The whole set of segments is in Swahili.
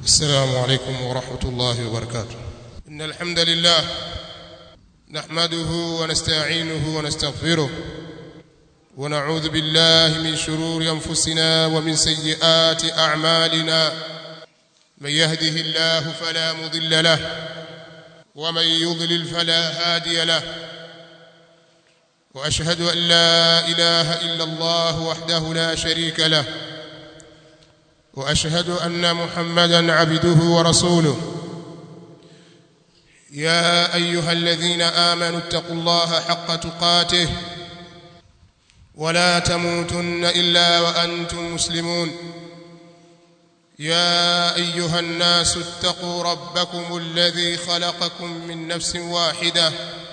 السلام عليكم ورحمة الله وبركاته إن الحمد لله نحمده ونستعينه ونستغفره ونعوذ بالله من شرور أنفسنا ومن سيئات أعمالنا من يهده الله فلا مضل له ومن يضلل فلا هادي له وأشهد أن لا إله إلا الله وحده لا شريك له واشهد ان محمدا عبده ورسوله يا ايها الذين امنوا اتقوا الله حق تقاته ولا تموتن الا وانتم مسلمون يا ايها الناس اتقوا ربكم الذي خلقكم من نفس واحده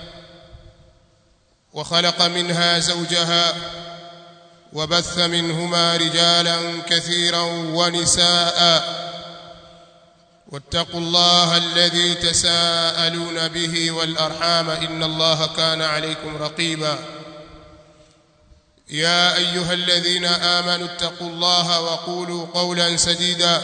وخلق منها زوجها وبث منهما رجالا كثيرا ونساء واتقوا الله الذي تساءلون به والارحام ان الله كان عليكم رقيبا يا ايها الذين امنوا اتقوا الله وقولوا قولا سديدا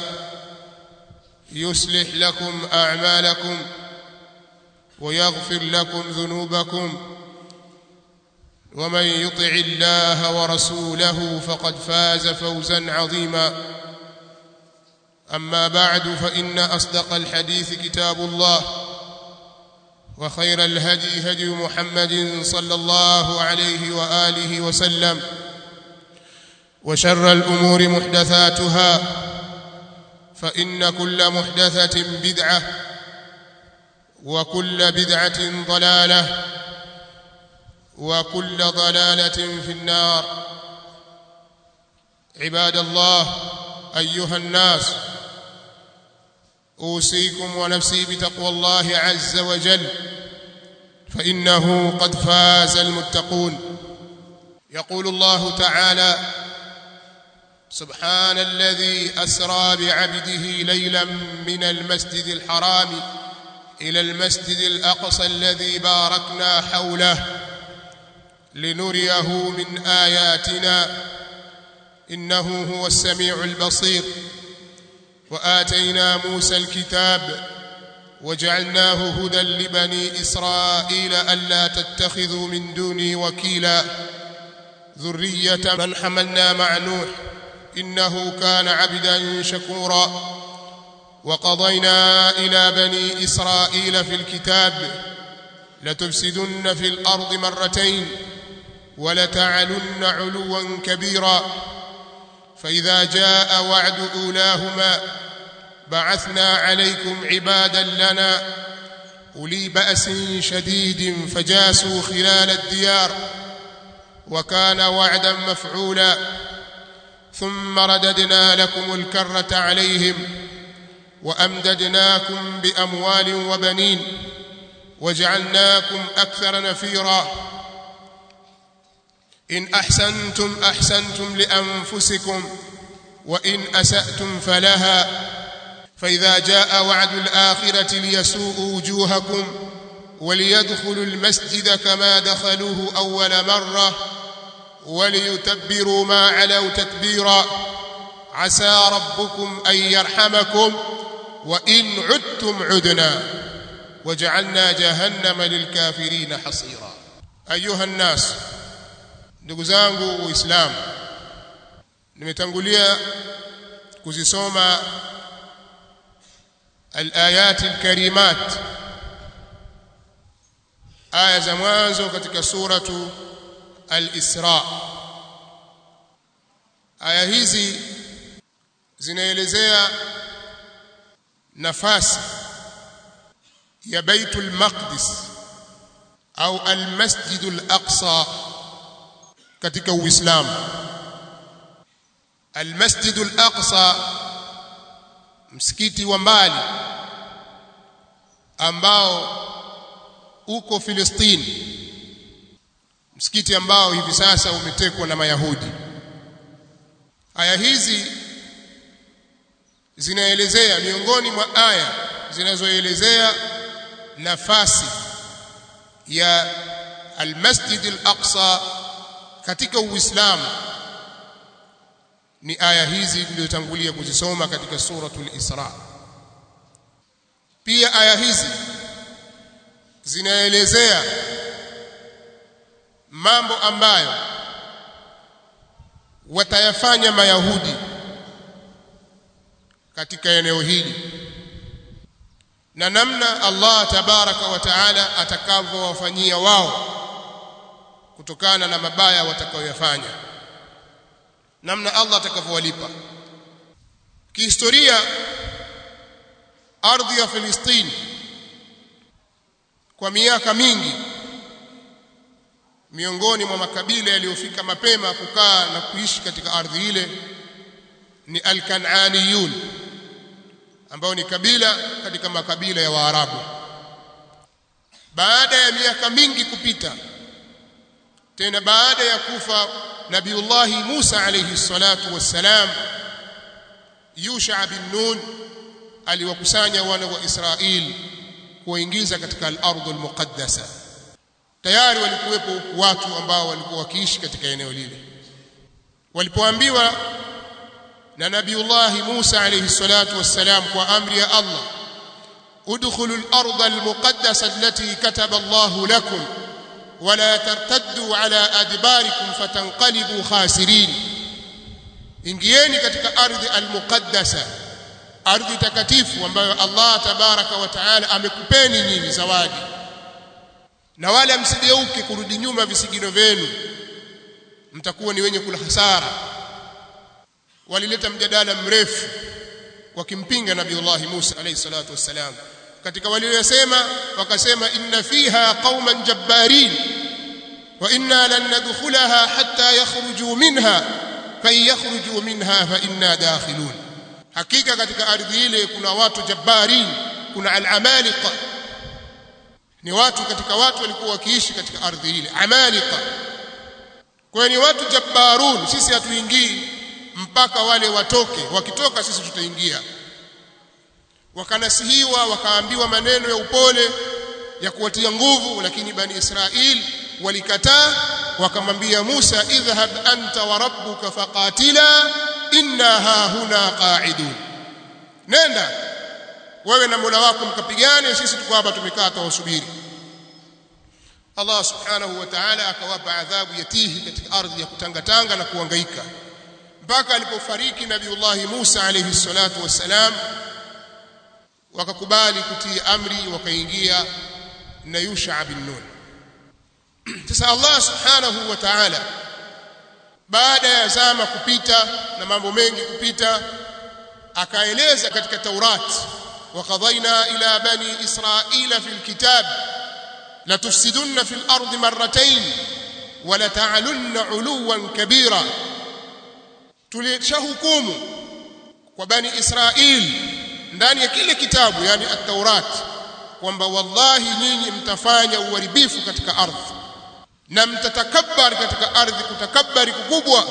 يصلح لكم اعمالكم ويغفر لكم ذنوبكم ومن يطع الله ورسوله فقد فاز فوزا عظيما اما بعد فان اصدق الحديث كتاب الله وخير الهدي هدي محمد صلى الله عليه واله وسلم وشر الامور محدثاتها فان كل محدثه بدعه وكل بدعه ضلاله وكل ضلاله في النار عباد الله ايها الناس اوصيكم ونفسي بتقوى الله عز وجل فانه قد فاز المتقون يقول الله تعالى سبحان الذي اسرى بعبده ليلا من المسجد الحرام الى المسجد الاقصى الذي باركنا حوله لنريه من اياتنا انه هو السميع البصير واتينا موسى الكتاب وجعلناه هدى لبني اسرائيل الا تتخذوا من دوني وكيلا ذريه من حملنا مع نوح انه كان عبدا شكورا وقضينا الى بني اسرائيل في الكتاب لتفسدن في الارض مرتين ولتعلن علوا كبيرا فاذا جاء وعد اولاهما بعثنا عليكم عبادا لنا اولي باس شديد فجاسوا خلال الديار وكان وعدا مفعولا ثم رددنا لكم الكره عليهم وامددناكم باموال وبنين وجعلناكم اكثر نفيرا ان احسنتم احسنتم لانفسكم وان اساتم فلها فاذا جاء وعد الاخره ليسوءوا وجوهكم وليدخلوا المسجد كما دخلوه اول مره وليتبروا ما علوا تتبيرا عسى ربكم ان يرحمكم وان عدتم عدنا وجعلنا جهنم للكافرين حصيرا ايها الناس ndugu zangu waislamu nimetangulia kuzisoma alayat alkarimat aya za mwanzo katika suratu al-Isra aya hizi zinaelezea nafasi ya Baitul Maqdis au al-Masjid al-Aqsa katika Uislamu al-Masjid al-Aqsa msikiti wa mbali ambao uko Filistini msikiti ambao hivi sasa umetekwa na Mayahudi aya hizi zinaelezea miongoni mwa aya zinazoelezea nafasi ya al-Masjid al-Aqsa katika Uislamu ni aya hizi nilizotangulia kuzisoma katika suratul Isra pia aya hizi zinaelezea mambo ambayo watayafanya mayahudi katika eneo hili na namna Allah tabaraka wa taala atakavyowafanyia wao kutokana na mabaya watakayoyafanya namna Allah atakavyowalipa kihistoria ardhi ya Filistini kwa miaka mingi miongoni mwa makabila yaliyofika mapema kukaa na kuishi katika ardhi ile ni al-Kan'aniyun ambao ni kabila katika makabila ya Waarabu baada ya miaka mingi kupita tena baada ya kufa Nabiullahi Musa alayhi salatu wassalam Yusha bin Nun aliwakusanya wana wa Israeli kuwaingiza katika al-ardh al-muqaddasa tayari walikuwepo watu ambao walikuwa wakiishi katika eneo lile walipoambiwa na Nabiullah Musa alayhi salatu wassalam kwa amri ya Allah udkhulu al-ardh al-muqaddasa allati kataba Allah lakum wala tartaddu ala adbarikum fatanqalibu khasirin ingieni katika ardhi al-muqaddasa ardhi takatifu ambayo Allah tabaraka wa taala amekupeni nyinyi zawadi na wala msigeuke kurudi nyuma visigino vyenu mtakuwa ni wenye kula hasara walileta mjadala mrefu wakimpinga nabiiullah Musa alayhi salatu wassalam katika waliyosema wakasema inna fiha qauman jabbarin wa inna lan nadkhulaha hatta yakhruju minha fa yakhruju minha fa inna dakhilun hakika katika ardhi ile kuna watu jabbarin kuna al-amalika ni watu katika watu walikuwa wakiishi katika ardhi ile amalika kwa ni watu jabbarun sisi hatuingii mpaka wale watoke wakitoka sisi tutaingia wakanasihiwa wakaambiwa maneno ya upole ya kuwatia nguvu lakini bani Israil walikataa wakamwambia Musa idhhab anta wa rabbuka faqatila inna ha huna qa'idun nenda wewe na Mola wako mkapigane sisi tuko hapa tumekaa tuwasubiri Allah subhanahu wa ta'ala akawapa adhabu yatihi katika ardhi ya kutangatanga na kuhangaika mpaka alipofariki nabiiullah Musa alayhi salatu wassalam wakakubali kutii amri wakaingia na Yusha bin Nun sasa Allah subhanahu wa ta'ala baada ya zama kupita na mambo mengi kupita akaeleza katika Taurat وقضينا إلى بني إسرائيل في الكتاب لتفسدن في الأرض مرتين ولتعلن علوا كبيرا tulishahukumu kwa bani Israil ndani ya kile kitabu yani at-Taurat kwamba wallahi nyinyi mtafanya uharibifu katika ardhi na mtatakabbar katika ardhi kutakabari kukubwa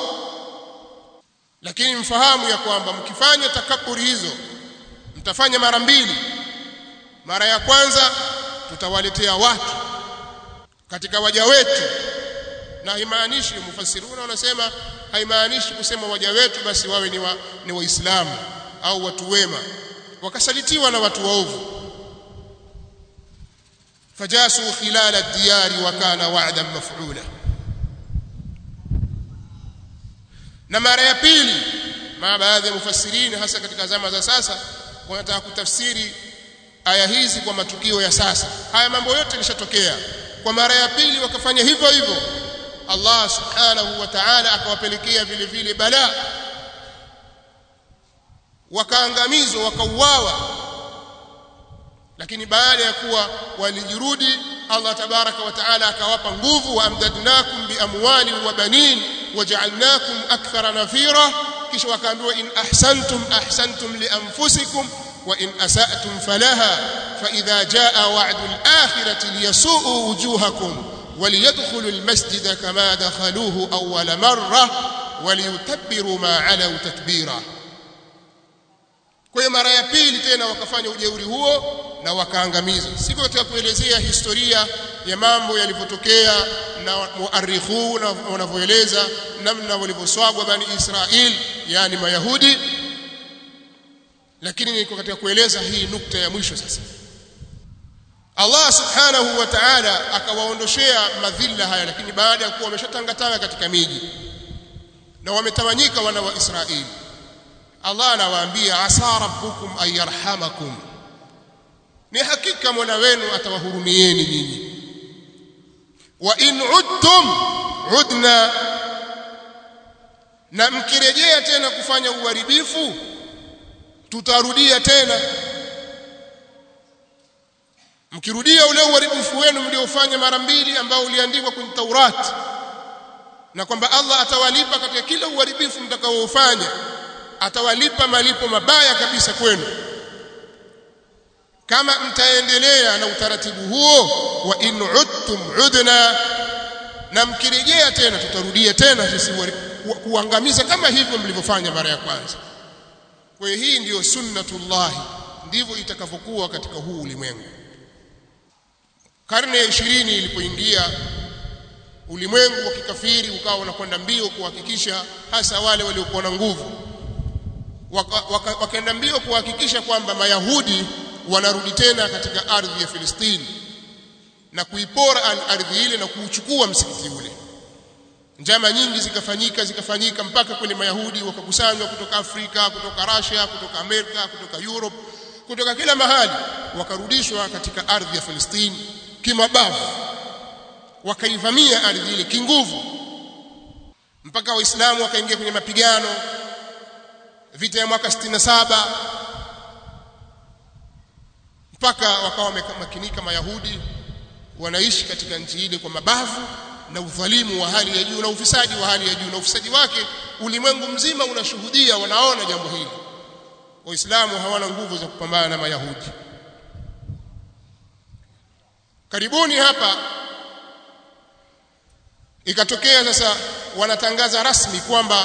lakini mfahamu ya kwamba mkifanya takaburi hizo mtafanya mara mbili mara ya kwanza tutawaletea watu katika waja wetu na haimaanishi mufassiruna wanasema haimaanishi kusema waja wetu basi wawe ni wa, ni waislamu au watu wema wakasalitiwa na watu waovu fajasu khilala ad-diyari wa kana wa'dan maf'ula na mara ya pili ma baadhi ya mufassirini hasa katika zama za sasa wanataka kutafsiri aya hizi kwa matukio ya sasa haya mambo yote yalishatokea kwa mara ya pili wakafanya hivyo hivyo Allah subhanahu wa ta'ala akawapelekea vile vile balaa wakaangamizwa wakauawa lakini baada ya kuwa walijirudi Allah tabaraka wa taala akawapa nguvu wa amdadnakum bi amwali wa banin waja'alnakum akthara nafira kisha wakaambiwa in ahsantum ahsantum li anfusikum wa in asatum falaha fa idha jaa wa'du al-akhirati liyasu'u wujuhakum وليدخلوا المسجد كما دخلوه أول مرة وليتبروا ما علوا تتبيرا kwa hiyo mara ya pili tena wakafanya ujeuri huo na wakaangamiza siko katika kuelezea historia ya mambo yalivyotokea na muarikhu na wanavyoeleza namna walivyoswagwa bani Israel yani mayahudi lakini niko katika kueleza hii nukta ya mwisho sasa Allah subhanahu wa ta'ala akawaondoshea madhila haya lakini baada ya kuwa wameshatangatanga katika miji na wametawanyika wana wa Israeli Allah anawaambia asa rabbukum an yarhamakum ni hakika Mola wenu atawahurumieni nyinyi wa in udtum udna na mkirejea tena kufanya uharibifu tutarudia tena mkirudia ule uharibifu wenu mliofanya mara mbili ambao uliandikwa kwenye Taurati na kwamba Allah atawalipa katika kila uharibifu mtakaoufanya atawalipa malipo mabaya kabisa kwenu kama mtaendelea na utaratibu huo wa in udtum udna na mkirejea tena tutarudia tena sisi kuangamiza kama hivyo mlivyofanya mara ya kwanza kwa hiyo hii ndiyo sunnatullah ndivyo itakavyokuwa katika huu ulimwengu karne ya 20 ilipoingia ulimwengu wa kikafiri ukawa unakwenda mbio kuhakikisha hasa wale waliokuwa na nguvu wakaenda waka, waka mbio kuhakikisha kwamba mayahudi wanarudi tena katika ardhi ya Filistini na kuipora ardhi ile na kuuchukua msikiti ule njama nyingi zikafanyika zikafanyika mpaka kwenye mayahudi wakakusanywa kutoka Afrika kutoka Russia kutoka Amerika kutoka Europe kutoka kila mahali wakarudishwa katika ardhi ya Filistini kimabavu wakaivamia ardhi ile kinguvu mpaka waislamu wakaingia kwenye mapigano vita ya mwaka 67 mpaka wakawa wamemakinika mayahudi wanaishi katika nchi ile kwa mabavu na udhalimu wa hali ya juu na ufisadi wa hali ya juu na ufisadi wake ulimwengu mzima unashuhudia wanaona jambo hili waislamu hawana nguvu za kupambana na mayahudi karibuni hapa ikatokea sasa wanatangaza rasmi kwamba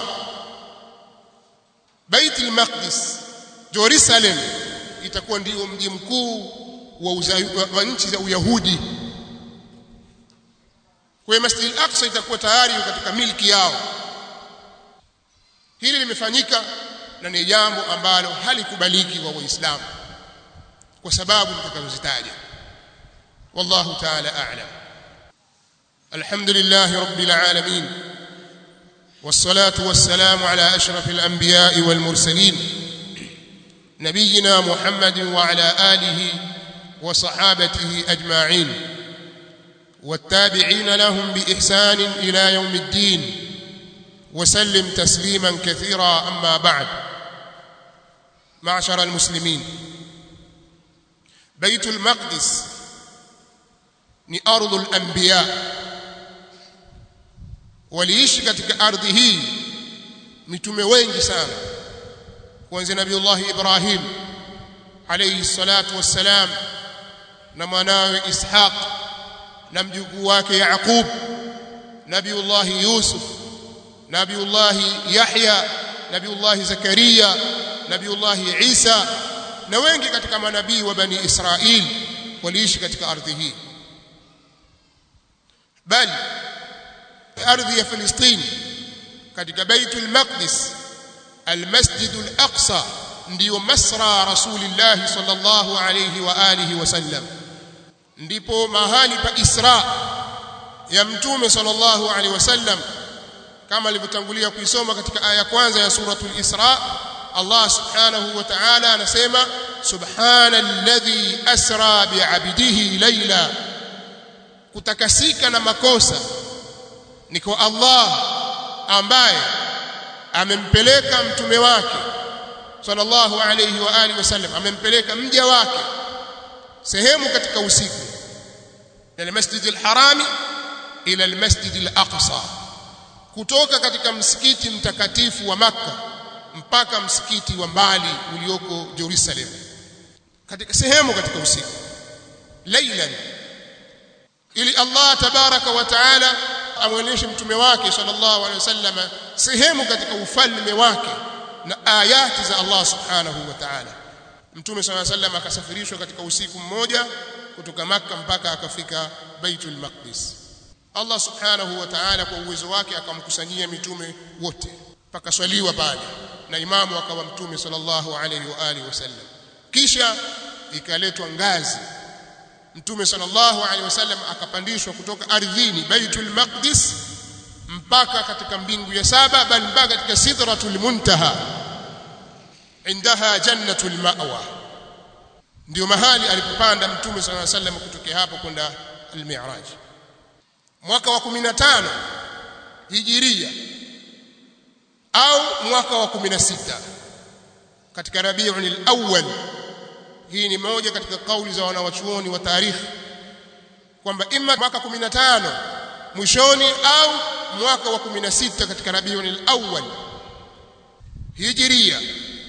Baitul Maqdis Jerusalem itakuwa ndio mji mkuu wa, wa, wa nchi za Uyahudi kwa Masjid al-Aqsa itakuwa tayari katika milki yao hili limefanyika na ni jambo ambalo halikubaliki kwa waislamu kwa sababu nitakazozitaja wallahu ta'ala a'lam alhamdulillah rabbil alamin والصلاه والسلام على اشرف الانبياء والمرسلين نبينا محمد وعلى اله وصحابته اجمعين والتابعين لهم باحسان الى يوم الدين وسلم تسليما كثيرا اما بعد معشر المسلمين بيت المقدس ni ardhul anbiya waliishi katika ardhi hii mitume wengi sana kuanzia nabiiullah ibrahim alayhi salatu wassalam na mwanawe ishaq na mjukuu wake yaqub nabiiullah yusuf nabiiullah yahya nabiiullah zakaria nabiiullah isa na wengi katika manabii wa bani israil waliishi katika ardhi hii bali ardhi ya Filistini katika Baitul Maqdis Al-Masjid Al-Aqsa ndiyo masra Rasulillah sallallahu alayhi wa alihi wasallam ndipo mahali pa Isra ya mtume sallallahu alayhi wasallam kama alivyotangulia kuisoma katika aya kwanza ya suratul Isra Allah subhanahu wa ta'ala anasema subhana alladhi asra bi'abdihi layla kutakasika na makosa ni kwa Allah ambaye amempeleka mtume wake sallallahu alayhi wa alihi wasallam amempeleka mja wake sehemu katika usiku ila masjid al-harami ila al-masjid al-aqsa kutoka katika msikiti mtakatifu wa maka mpaka msikiti wa mbali ulioko Jerusalem katika sehemu katika usiku laylan ili Allah tabaraka wa taala amwonyeshe mtume wake sallallahu alaihi wasallam sehemu katika ufalme wake na ayati za Allah subhanahu wa ta'ala mtume sallallahu alaihi wasallam akasafirishwa katika usiku mmoja kutoka maka mpaka akafika Baitul Maqdis Allah subhanahu wa ta'ala kwa uwezo wake akamkusanyia mitume wote pakaswaliwa pale na imamu akawa mtume sallallahu alaihi wa alihi wasallam kisha ikaletwa ngazi mtume sallallahu alaihi wasallam akapandishwa kutoka ardhini baitul maqdis mpaka katika mbingu ya saba bal mpaka katika sidratul muntaha indaha jannatul ma'wa ndio mahali alipopanda mtume sallallahu alaihi wasallam kutokea hapo kwenda al-mi'raj mwaka wa 15 hijiria au mwaka wa 16 katika Rabiul Awwal hii ni moja katika kauli za wanawachuoni wa tarikhi kwamba imma mwaka 15 mwishoni au mwaka wa 16 katika Rabiul Awwal hijiria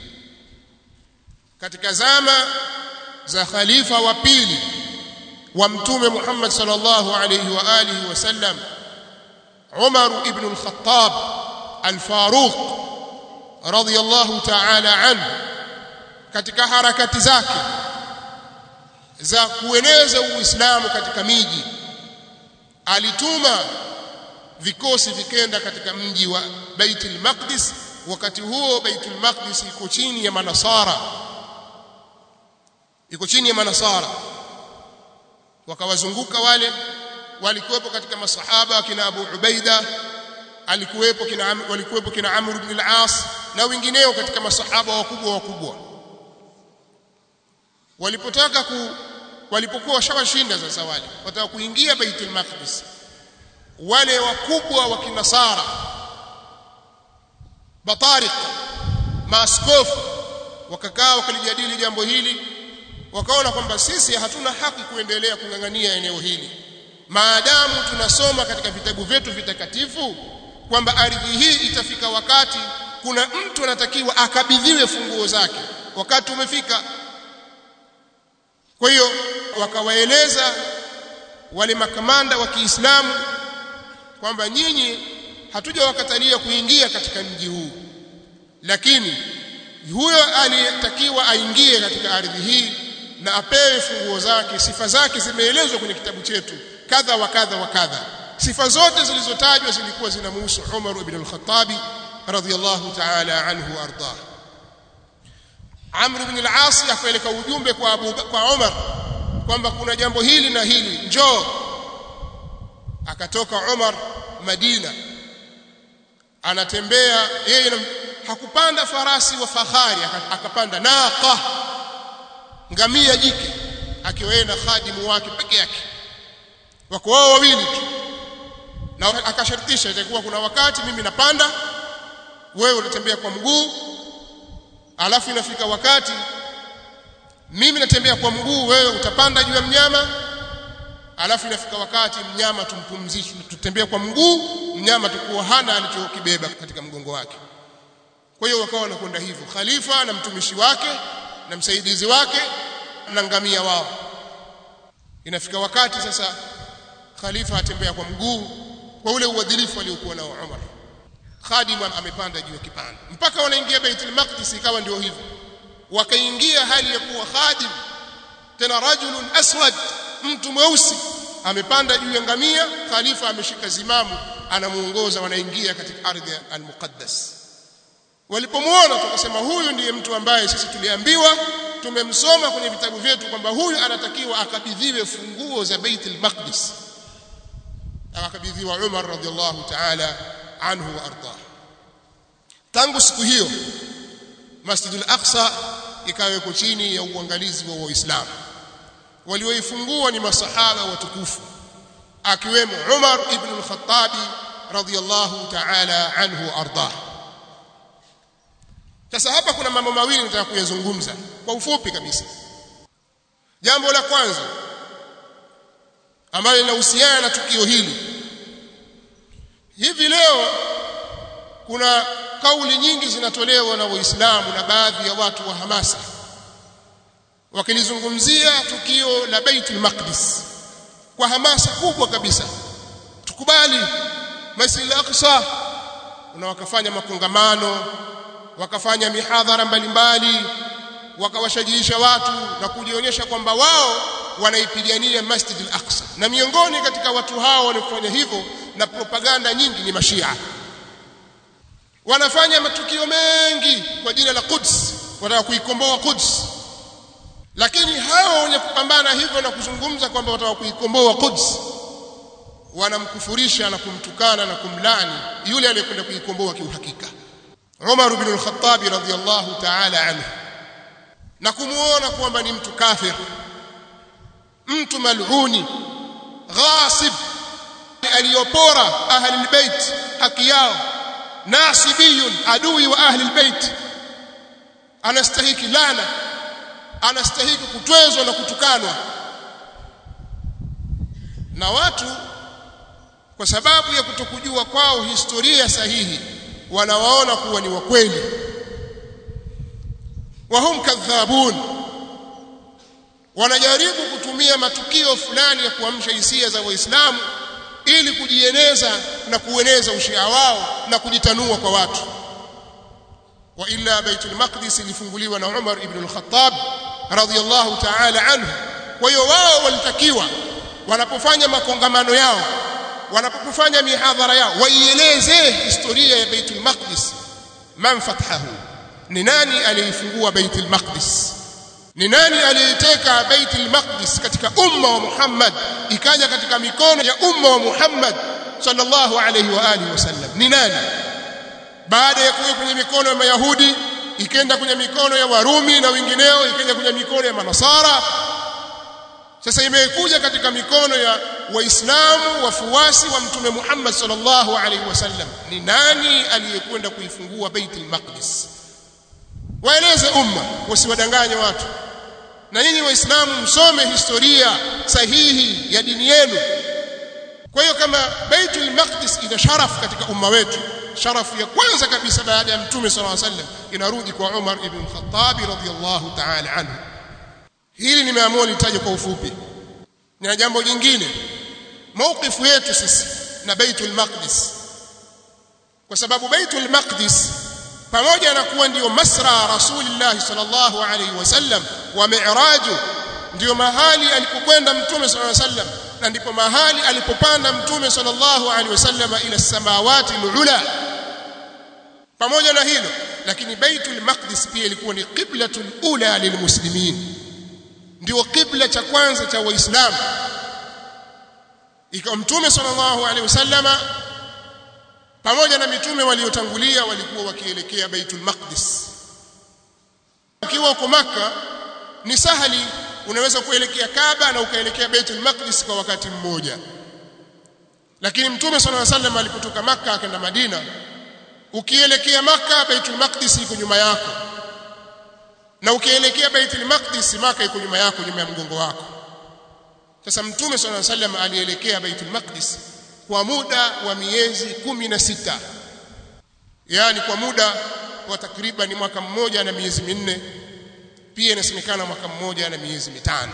katika zama za khalifa wa pili wa mtume Muhammad sallallahu alayhi wa alihi wasallam Umar ibn al-Khattab al-Faruq radiyallahu ta'ala anhu katika harakati zake za kueneza Uislamu katika miji alituma vikosi vikenda katika mji wa Baitul Maqdis wakati huo Baitul Maqdis iko chini ya manasara iko chini ya manasara wakawazunguka wale walikuwepo katika masahaba kina Abu Ubaida alikuwepo kina walikuwepo kina Amr ibn al-As na wengineo katika masahaba wakubwa wakubwa walipotaka ku walipokuwa washawashinda sasa wale wataka kuingia Baitul Maqdis wale wakubwa wa kinasara batariq maaskofu wakakaa wakalijadili jambo hili wakaona kwamba sisi hatuna haki kuendelea kung'ang'ania eneo hili maadamu tunasoma katika vitabu vyetu vitakatifu kwamba ardhi hii itafika wakati kuna mtu anatakiwa akabidhiwe funguo zake wakati umefika kwa hiyo wakawaeleza wale makamanda wa Kiislamu kwamba nyinyi hatujawakatalia kuingia katika mji huu lakini huyo aliyetakiwa aingie katika ardhi hii na apewe funguo zake sifa zake zimeelezwa kwenye kitabu chetu kadha wa kadha wa kadha sifa zote zilizotajwa zilikuwa zinamhusu Umar ibn al-Khattabi radhiyallahu ta'ala anhu ardah Amr ibn al-As akapeleka ujumbe kwa Abu kwa Umar kwamba kuna jambo hili na hili njoo akatoka Umar Madina anatembea yeye hakupanda farasi wa fahari akapanda naqa ngamia jike akiwa yeye na khadimu wake peke yake wako wao wawili tu na akashartisha itakuwa kuna wakati mimi napanda wewe unatembea kwa mguu alafu inafika wakati mimi natembea kwa mguu wewe utapanda juu ya mnyama alafu inafika wakati mnyama tumpumzishe tutembea kwa mguu mnyama tukuwa hana alichokibeba katika mgongo wake kwa hiyo wakawa wanakwenda hivyo khalifa na mtumishi wake na msaidizi wake na ngamia wao inafika wakati sasa khalifa atembea kwa mguu kwa ule uadilifu aliokuwa nao Umar khadim amepanda juu ya kipanda mpaka wanaingia Baitul Maqdis ikawa ndio hivyo wakaingia hali ya kuwa khadim tena rajulun aswad mtu mweusi amepanda juu ya ngamia khalifa ameshika zimamu anamuongoza wanaingia katika ardhi al-muqaddas walipomwona tukasema huyu ndiye mtu ambaye sisi tuliambiwa tumemsoma kwenye vitabu vyetu kwamba huyu anatakiwa akabidhiwe funguo za Baitul Maqdis akakabidhiwa Umar radhiallahu ta'ala anhu wa ardah tangu siku hiyo Masjidul Aqsa ikawekwa chini ya uangalizi wa Waislamu walioifungua ni masahaba watukufu akiwemo Umar ibn al-Khattab radhiyallahu ta'ala anhu ardah sasa hapa kuna mambo mawili nataka kuyazungumza kwa ufupi kabisa jambo la kwanza ambalo linahusiana na tukio hili hivi leo kuna kauli nyingi zinatolewa na waislamu na baadhi ya watu wa hamasa wakilizungumzia tukio la Baitul Maqdis kwa hamasa kubwa kabisa tukubali Masjid al-Aqsa na wakafanya makongamano wakafanya mihadhara mbalimbali wakawashajiisha watu na kujionyesha kwamba wao wanaipigania Masjid al-Aqsa na miongoni katika watu hao waliofanya hivyo na propaganda nyingi ni mashia wanafanya matukio mengi kwa jina la Quds wanataka kuikomboa Quds lakini hao wenye ya kupambana hivyo na kuzungumza kwamba wataka kuikomboa Quds wanamkufurisha na kumtukana na kumlani yule aliyekwenda kuikomboa kiuhakika Umar ibn al-Khattab radhiyallahu ta'ala anhu na kumuona kwamba ni mtu kafir mtu mal'uni ghasib aliyopora ahli albayt haki yao nasibiyun adui wa ahli albayt anastahiki lana anastahiki kutwezwa na kutukanwa na watu kwa sababu ya kutokujua kwao historia sahihi wanawaona kuwa ni wakweli wahum kadhabun wanajaribu kutumia matukio fulani ya kuamsha hisia za waislamu ili kujieneza na kueneza ushia wao na kujitanua kwa watu wa illa baitul maqdis ilifunguliwa na Umar ibn al-Khattab radhiyallahu ta'ala anhu kwa hiyo wao walitakiwa wanapofanya makongamano yao wanapofanya mihadhara yao waieleze historia ya baitul maqdis man fathahu ni nani aliyefungua baitul maqdis ni nani aliyeteka baitul maqdis katika umma wa Muhammad ikaja katika mikono ya umma wa Muhammad sallallahu alayhi wa alihi wasallam ni nani baada ya kuwa kwenye mikono ya Mayahudi ikenda kwenye mikono ya Warumi na wengineo ikaja kwenye mikono ya Manasara sasa imekuja katika mikono ya waislamu wafuasi wa mtume Muhammad sallallahu alaihi wasallam ni nani aliyekwenda kuifungua Baitul Maqdis waeleze umma wasiwadanganye watu na nyinyi waislamu msome historia sahihi ya dini yenu kwa hiyo kama Baitul Maqdis ina sharaf katika umma wetu sharafu ya kwanza kabisa baada ya mtume sallallahu alaihi wasallam inarudi kwa Umar ibn Khattab radhiyallahu ta'ala anhu hili nimeamua nitaje kwa ufupi na jambo jingine maukifu yetu sisi na Baitul Maqdis kwa sababu Baitul Maqdis pamoja na kuwa ndiyo masra Rasulullah sallallahu alaihi wasallam wa mi'raju ndiyo mahali alipokwenda mtume sallallahu alaihi wasallam na ndipo mahali alipopanda mtume sallallahu alaihi wasallam ila samawati alula pamoja na hilo lakini Baitul Maqdis pia ilikuwa ni qiblatul ula lilmuslimin ndio kibla cha kwanza cha waislamu ikawa mtume sallallahu alaihi wasallama pamoja na mitume waliotangulia walikuwa wakielekea Baitul Maqdis ukiwa uko maka ni sahali unaweza kuelekea Kaaba na ukaelekea Baitul Maqdis kwa wakati mmoja lakini mtume sallallahu alaihi wasallam alipotoka maka akaenda Madina ukielekea maka Baitul Maqdis iko nyuma yako na ukielekea Baitul Maqdis maka iko nyuma yako nyuma ya mgongo wako sasa mtume sallallahu alaihi wasallam alielekea Baitul Maqdis kwa muda wa miezi kumi na sita yaani kwa muda wa takriban mwaka mmoja na miezi minne pia inasemekana mwaka mmoja na miezi mitano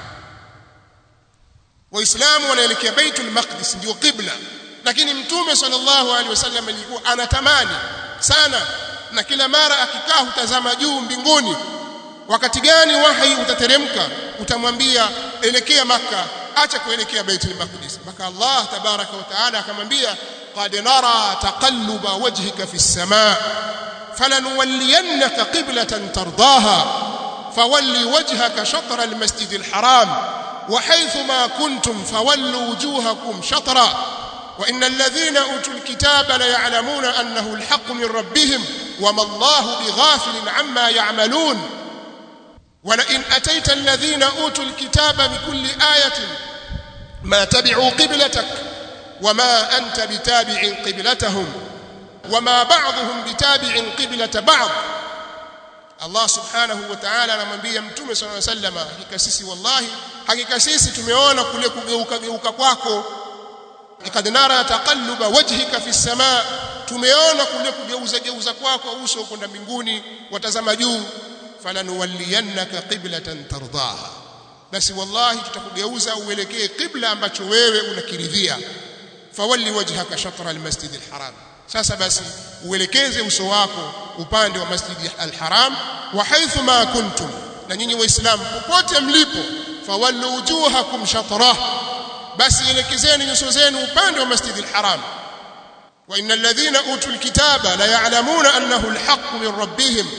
waislamu wanaelekea Baitul Maqdis ndio qibla lakini mtume sallallahu alaihi wasallam alikuwa anatamani sana na kila mara akikaa hutazama juu mbinguni wakati gani wahi utateremka utamwambia elekea maka acha kuelekea Baitul Maqdis mpaka Allah tabaraka wa taala akamwambia qad nara taqalluba wajhika fi as-samaa falanuwalliyannaka qiblatan tardaha fawalli wajhaka shatra al-masjid al-haram wa haythu ma kuntum fawallu wujuhakum shatra وإن الذين أوتوا الكتاب ليعلمون أنه الحق من ربهم وما الله بغافل عما يعملون ولئن أتيت الذين أوتوا الكتاب بكل آية ما تبعوا قبلتك وما أنت بتابع قبلتهم وما بعضهم بتابع قبلة بعض Allah subhanahu wa ta'ala anamwambia mtume sallallahu alayhi wasallam hakika sisi wallahi hakika sisi tumeona kule kugeuka geuka kwako ikad nara taqalluba wajhika fi samaa tumeona kule kugeuza geuza kwako uso kwenda mbinguni watazama juu falanuwalliyannaka qiblatan tardaha basi wallahi tutakugeuza uelekee qibla ambacho wewe unakiridhia fawalli wajhaka shatra almasjid alharam sasa basi uelekeze uso wako upande wa masjid alharam wa haythu ma kuntum na nyinyi waislamu popote mlipo fawallu wujuhakum shatrah basi elekezeni nyuso zenu upande wa masjid alharam wa innal ladhina utul kitaba la ya'lamuna annahu alhaq min rabbihim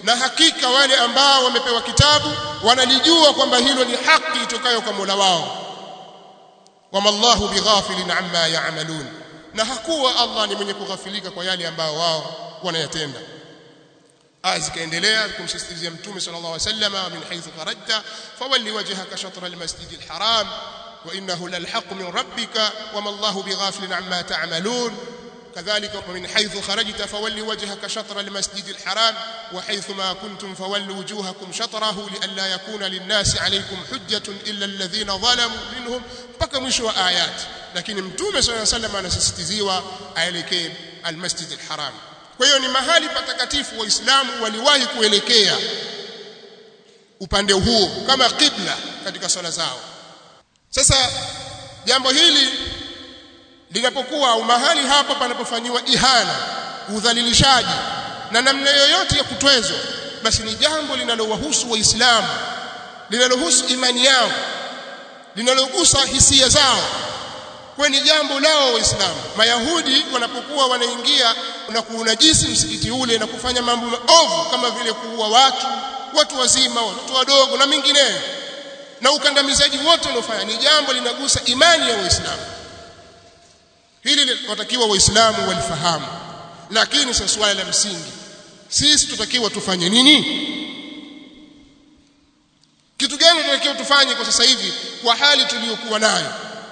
na hakika wale ambao wamepewa kitabu wanalijua kwamba hilo ni haki itokayo kwa Mola wao wama Allahu bighafilin amma ya'malun na hakuwa Allah ni mwenye kughafilika kwa yale ambao wao wanayatenda aya zikaendelea kumsisitizia mtume sallallahu alaihi wasallam min haythu kharajta fawalli wajhaka shatra almasjid alharam wa innahu lalhaq min rabbika wama Allahu bighafilin amma ta'malun كذلك ومن حيث خرجت فول وجهك شطر المسجد الحرام وحيث ما كنتم فولوا وجوهكم شطره لئلا يكون للناس عليكم حجة إلا الذين ظلموا منهم mpaka mwisho wa ayat lakini mtume صلى الله عليه وسلم anasisitiziwa aelekee almasjid alharam kwa hiyo ni mahali patakatifu waislamu waliwahi kuelekea upande huo kama qibla katika swala zao sasa jambo hili linapokuwa mahali hapa panapofanyiwa ihana udhalilishaji na namna yoyote ya kutwezwa basi ni jambo linalowahusu waislamu linalohusu imani yao linalogusa hisia zao kwa ni jambo lao waislamu mayahudi wanapokuwa wanaingia na kuunajisi msikiti ule na kufanya mambo maovu kama vile kuua watu watu wazima watoto wadogo na mengineyo na ukandamizaji wote unaofanya ni jambo linagusa imani ya waislamu hili watakiwa waislamu walifahamu lakini sasa swala la msingi sisi tutakiwa tufanye nini kitu gani tunatakiwa tufanye kwa sasa hivi kwa hali tuliyokuwa nayo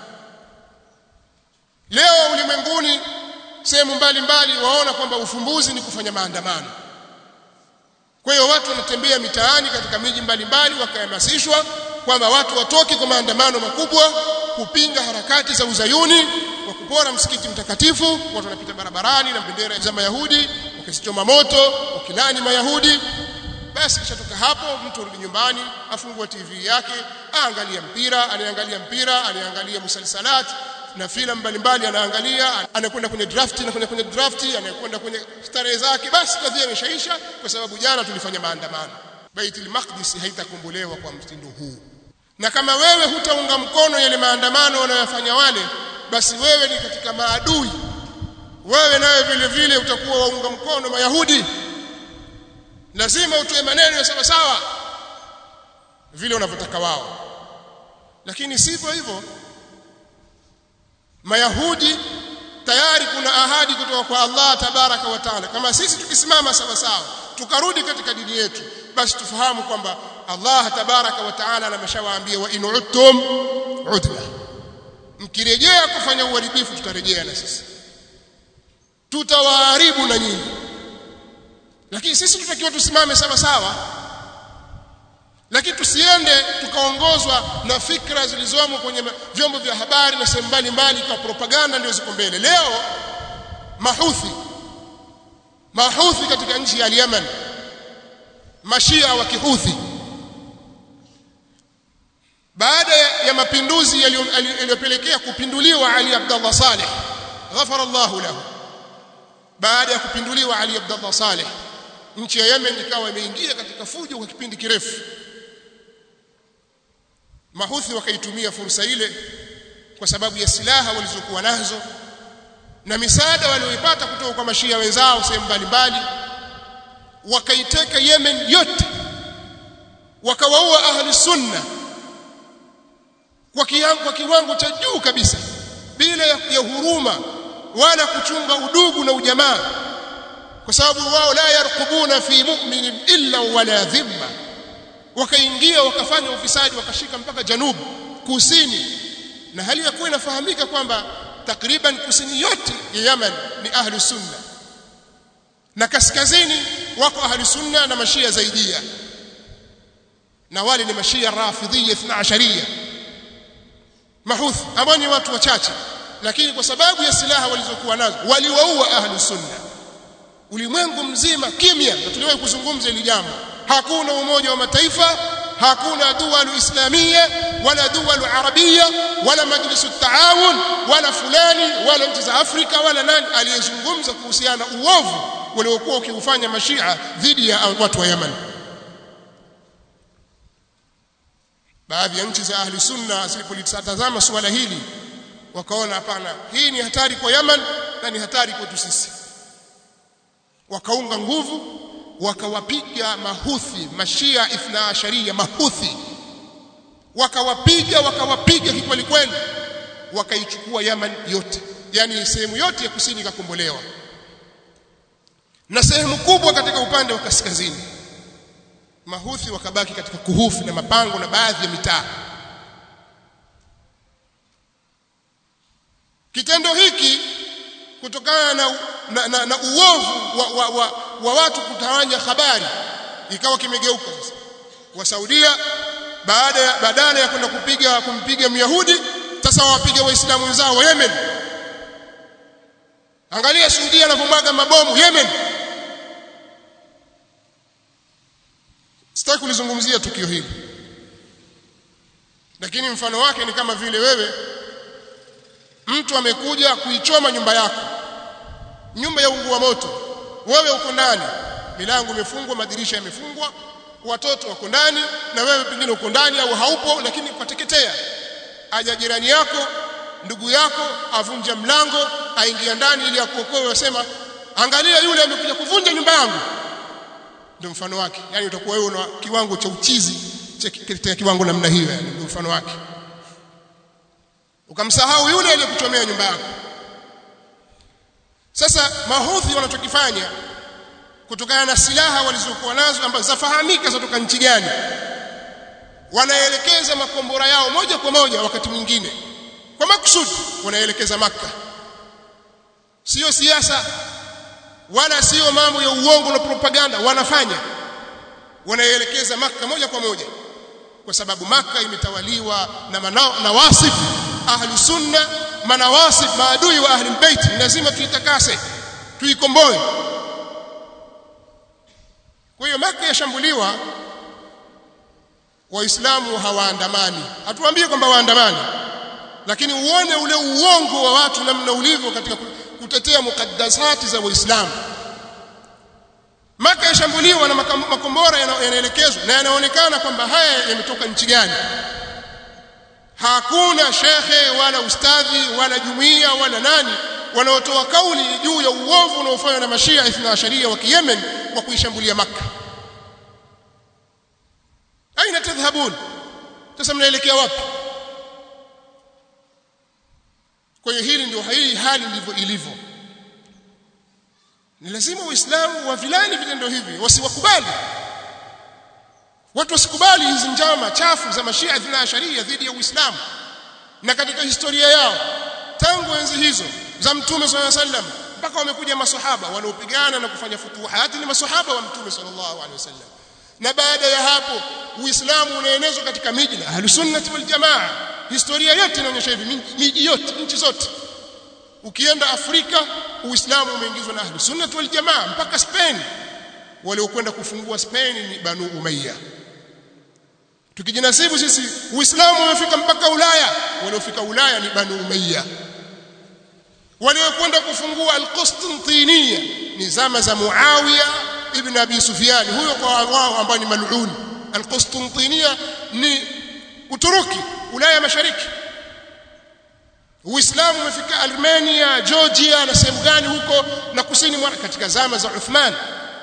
leo ulimwenguni sehemu mbalimbali waona kwamba ufumbuzi ni kufanya maandamano kwa hiyo watu wanatembea mitaani katika miji mbalimbali wakahamasishwa kwamba watu watoke kwa maandamano makubwa kupinga harakati za uzayuni wa kupora msikiti mtakatifu watu wanapita barabarani na bendera za mayahudi wakizichoma moto wakilani mayahudi basi kishatoka hapo mtu arudi nyumbani afungua TV yake aangalia mpira anaangalia mpira anaangalia musalsalat na filamu mbalimbali anaangalia anakwenda kwenye draft anakwenda kwenye draft anakwenda kwenye starehe zake basi kadhia imeshaisha kwa sababu jana tulifanya maandamano Baitul Maqdis haitakombolewa kwa mtindo huu na kama wewe hutaunga mkono yale maandamano wanayofanya wale basi wewe ni katika maadui wewe nawe vile vile utakuwa waunga mkono mayahudi lazima utoe maneno ya sawa sawa vile wanavyotaka wao lakini sivyo hivyo mayahudi tayari kuna ahadi kutoka kwa Allah tabaraka wa taala kama sisi tukisimama sawa sawa tukarudi katika dini yetu basi tufahamu kwamba Allah tabaraka wa taala ameshawaambia wa in udtum udna mkirejea kufanya uharibifu tutarejea na sisi tutawaharibu na nyinyi lakini sisi tutakiwa tusimame sawa sawa lakini tusiende tukaongozwa na fikra zilizomo kwenye vyombo vya habari na sehemu mbalimbali kwa propaganda ndio ziko mbele leo mahuthi mahuthi katika nchi ya Yemen mashia wa kihuthi baada ya mapinduzi yaliyopelekea kupinduliwa Ali Abdullah Saleh ghafara Allahu lahu baada ya kupinduliwa Ali Abdullah Saleh nchi ya Yemen ikawa imeingia katika fujo kwa kipindi kirefu mahuthi wakaitumia fursa ile kwa sababu ya silaha walizokuwa nazo na misaada walioipata kutoka kwa mashia wenzao sehemu mbalimbali wakaiteka Yemen yote wakawaua ahli sunna kwa kiwango kwa kiwango cha juu kabisa bila ya, ya huruma wala kuchunga udugu na ujamaa kwa sababu wao la yarqubuna fi mu'minin illa wala dhimma wakaingia wakafanya ufisadi wakashika mpaka janubu kusini na hali ya kuwa inafahamika kwamba takriban kusini yote ya Yemen ni ahli sunna na kaskazini wako ahli sunna na mashia zaidia na wale ni mashia rafidhia 12 mahuthi ambao ni watu wachache lakini kwa sababu ya silaha walizokuwa nazo waliwaua ahli sunna ulimwengu mzima kimya na tuliwahi kuzungumza hili jambo hakuna umoja wa mataifa hakuna duwalu islamia wala duwalu arabia wala majlisu taawun wala fulani wala nchi za Afrika wala nani aliyezungumza kuhusiana na uovu waliokuwa ukiufanya mashia dhidi ya watu wa Yemen baadhi ya nchi za ahli sunna zilipolitazama suala hili wakaona hapana hii ni hatari kwa Yemen na ni hatari kwetu sisi wakaunga nguvu wakawapiga mahuthi mashia ithna asharia mahuthi wakawapiga wakawapiga kikweli kweli wakaichukua Yaman yote yani sehemu yote ya kusini ikakombolewa na sehemu kubwa katika upande wa kaskazini mahuthi wakabaki katika kuhufi na mapango na baadhi ya mitaa kitendo hiki kutokana na, na, na, na uovu wa, wa, wa, wa watu kutawanya habari ikawa kimegeuka sasa wa Saudia baada ya badala ya kwenda kupiga kumpiga Myahudi sasa wawapiga waislamu wenzao wa Yemen angalia Saudia anavyomwaga mabomu Yemen sitaki kulizungumzia tukio hili lakini mfano wake ni kama vile wewe mtu amekuja kuichoma nyumba yako nyumba ya ungua moto wewe uko ndani milango imefungwa madirisha yamefungwa watoto wako ndani na wewe pengine uko ndani au haupo lakini ukateketea aja jirani yako ndugu yako avunja mlango aingia ndani ili akuokoe wasema angalia yule amekuja kuvunja nyumba yangu ndio mfano wake yani utakuwa wewe una kiwango cha uchizi cha kiwango namna hiyo yani ndio mfano wake ukamsahau yule aliyekuchomea nyumba yako sasa mahodhi wanachokifanya kutokana na silaha walizokuwa nazo ambazo zafahamika zatoka nchi gani wanaelekeza makombora yao moja kwa moja wakati mwingine kwa makusudi wanaelekeza maka sio siasa wala sio mambo ya uongo na propaganda wanafanya wanaelekeza maka moja kwa moja kwa sababu maka imetawaliwa na manao, na wasif ahli sunna manawasif maadui wa ahli bait lazima tuitakase tuikomboe kwa hiyo maka yashambuliwa waislamu hawaandamani hatuambie kwamba waandamani lakini uone ule uongo wa watu namna ulivyo katika kutetea mukaddasati za waislamu maka yashambuliwa na makombora yanaelekezwa na yanaonekana kwamba haya yametoka nchi gani hakuna shekhe wala ustadhi wala jumuiya wala nani wanaotoa kauli juu ya uovu unaofanywa na mashia ithna asharia wa Yemen kwa kuishambulia maka aina tadhhabun sasa mnaelekea wapi kwa hiyo hili ndio hii hali ndivyo ilivyo ni lazima waislamu wavilani vitendo hivi wasiwakubali watu wasikubali hizi njama chafu za mashia ithna asharia dhidi ya uislamu na katika historia yao tangu enzi hizo za mtume swalla sallam mpaka wamekuja masahaba wanaopigana na kufanya futuhati ni masahaba wa mtume sallallahu alaihi wasallam na baada ya hapo uislamu unaenezwa katika miji na ahlus sunnah wal jamaa historia yote inaonyesha hivi miji yote nchi zote ukienda Afrika uislamu umeingizwa na ahlus sunnah wal jamaa mpaka Spain waliokwenda kufungua Spain ni banu umayya tukijinasibu sisi uislamu umefika mpaka Ulaya waliofika Ulaya ni banu umayya waliokwenda kufungua al-Qustintiniya ni zama za Muawiya ibn Abi Sufyan huyo kwa wao ambao ni mal'un al-Qustintiniya ni Uturuki Ulaya Mashariki Uislamu umefika Armenia Georgia na sehemu gani huko na kusini mwa katika zama za Uthman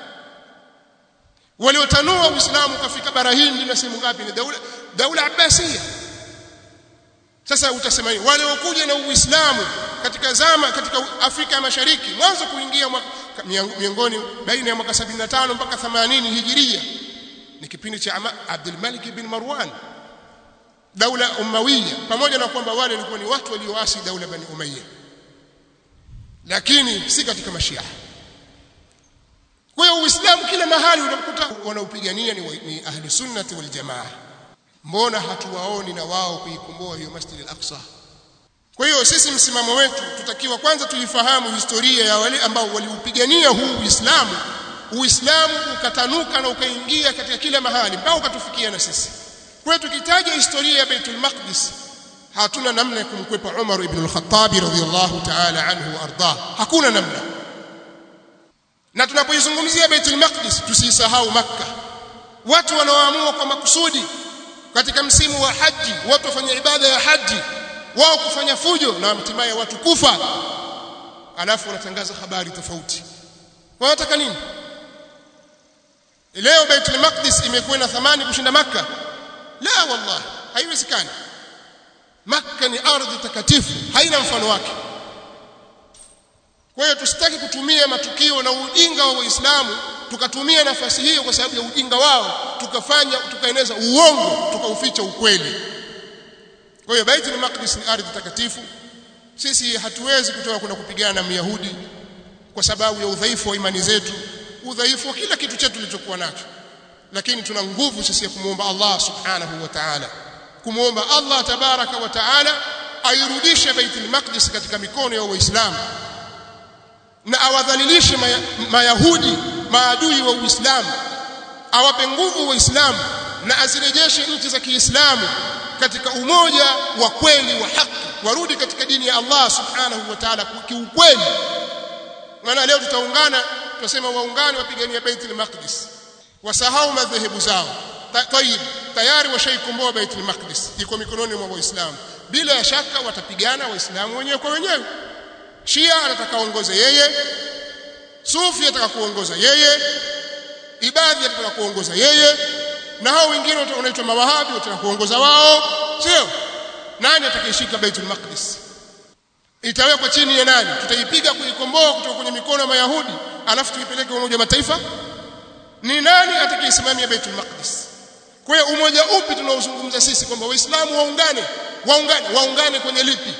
waliotanua Uislamu kafika bara Hindi na sehemu ngapi ni daula daula Abbasiyya sasa utasema nini wale wakuja na Uislamu katika zama katika Afrika ya Mashariki mwanzo kuingia miongoni baina ya mwaka 75 mpaka 80 Hijiria ni kipindi cha Abdul Malik bin Marwan daula Umawiya pamoja na kwamba wale walikuwa ni watu walioasi daula Bani Umayya lakini si katika mashia kwa hiyo Uislamu kila mahali unakuta wanaupigania ni, ni ahli sunnati wal jamaa mbona hatuwaoni na wao kuikomboa hiyo Masjid al-Aqsa kwa hiyo sisi msimamo wetu tutakiwa kwanza tuifahamu historia ya wale ambao waliupigania huu Uislamu Uislamu ukatanuka na ukaingia katika kila mahali mpaka ukatufikia na sisi kwa hiyo tukitaja historia ya Baitul Maqdis hatuna namna ya kumkwepa Umar ibn al-Khattab radhiyallahu ta'ala anhu wa ardah hakuna namna na tunapoizungumzia Baitul Maqdis tusisahau Makka watu wanaoamua kwa makusudi katika msimu wa haji watu wafanya ibada ya haji wao kufanya fujo na hatimaye watu kufa alafu wanatangaza habari tofauti wanataka nini leo Baitul Maqdis imekuwa na thamani kushinda Makka la wallahi haiwezekani Makka ni ardhi takatifu haina mfano wake kwa hiyo tusitaki kutumia matukio na ujinga wa Waislamu tukatumia nafasi hiyo kwa sababu ya ujinga wao tukafanya tukaeneza uongo tukauficha ukweli kwa hiyo Baitul Maqdis ni ardhi takatifu sisi hatuwezi kutoka kwenda kupigana na Myahudi kwa sababu ya udhaifu wa imani zetu udhaifu wa kila kitu chetu tulichokuwa nacho lakini tuna nguvu sisi ya kumwomba Allah subhanahu wa ta'ala kumwomba Allah tabaraka wa ta'ala airudishe Baitul Maqdis katika mikono ya Waislamu na awadhalilishe maya, mayahudi maadui wa Uislamu awape nguvu Waislamu na azirejeshe nchi za Kiislamu katika umoja wa kweli wa haki warudi katika dini ya Allah subhanahu wa ta'ala kiukweli maana leo tutaungana tutasema waungane wapigania Baitul Maqdis wasahau madhehebu zao tayib tayari washaikomboa Baitul Maqdis iko mikononi mwa Waislamu bila ya shaka watapigana Waislamu wenyewe kwa wenyewe Shia anataka kuongoza yeye Sufi anataka kuongoza yeye Ibadhi anataka kuongoza yeye na hao wengine wanaitwa mawahabi wanataka kuongoza wao sio nani atakayeshika Baitul Maqdis itawekwa chini ya nani tutaipiga kuikomboa kutoka kwenye mikono ya Mayahudi alafu tuipeleke umoja wa mataifa ni nani atakayesimamia Baitul Maqdis kwa hiyo umoja upi tunaozungumza sisi kwamba waislamu waungane waungane waungane kwenye lipi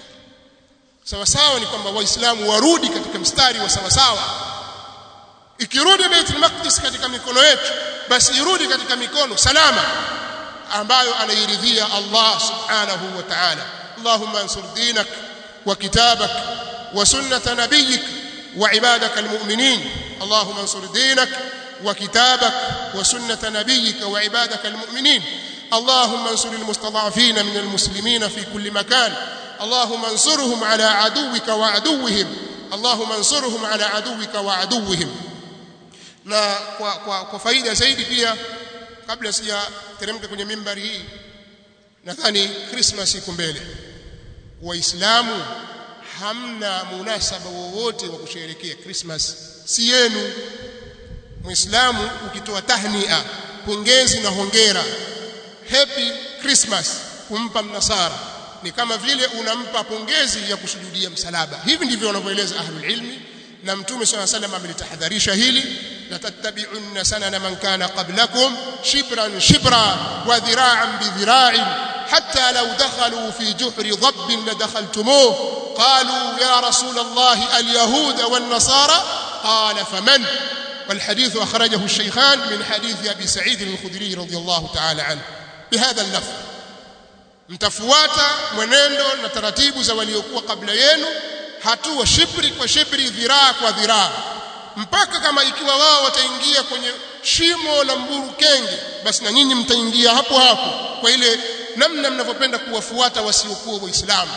sawa sawa ni kwamba waislamu warudi katika mstari wa sawa sawa ikirudi Baitul Maqdis katika mikono yetu basi irudi katika mikono salama ambayo anairidhia Allah subhanahu wa ta'ala Allahumma ansur dinak wa kitabak wa sunnata nabiyyik wa ibadak almu'minin Allahumma ansur dinak wa kitabak wa sunnata nabiyyik wa ibadak almu'minin اللهم انصر المستضعفين من المسلمين في كل مكان اللهم انصرهم على عدوك وعدوهم اللهم انصرهم على عدوك وعدوهم na kwa, kwa, kwa faida zaidi pia kabla sijateremka kwenye mimbari hii nadhani Christmas iko mbele waislamu hamna munasaba wowote wa kusherehekea Christmas si yenu muislamu ukitoa tahnia pongezi na hongera happy Christmas kumpa mnasara ni kama vile unampa pongezi ya kusujudia msalaba hivi ndivyo wanavyoeleza ahlul ilmi na mtume swalla salam amelitahadharisha hili la tattabi'unna sanana man kana qablakum shibran shibra wa dhira'an bi dhira'in hatta law dakhalu fi juhri dhabb ladakhaltumuh qalu ya rasul allah al yahud wan nasara qala faman والحديث أخرجه الشيخان من حديث أبي سعيد الخدري رضي الله تعالى عنه بهذا اللفظ mtafuata mwenendo na taratibu za waliokuwa kabla yenu hatua shibri kwa shibri dhiraa kwa dhiraa mpaka kama ikiwa wao wataingia kwenye shimo la mburu kenge basi na nyinyi mtaingia hapo hapo kwa ile namna mnavyopenda kuwafuata wasiokuwa waislamu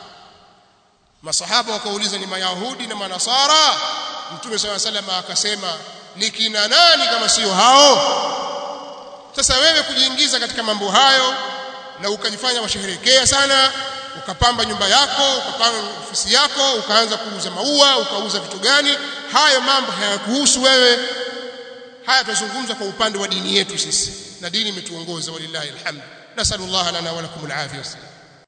masahaba wakauliza ni mayahudi na manasara mtume swalla sallam akasema ni kina nani kama sio hao sasa wewe kujiingiza katika mambo hayo na ukajifanya washerehekea sana ukapamba nyumba yako ukapamba ofisi yako ukaanza kuuza maua ukauza vitu gani hayo mambo hayakuhusu wewe haya tuzungumza kwa upande wa dini yetu sisi na dini imetuongoza walillahi alhamd nasallallahu lana wa lakum alafiyah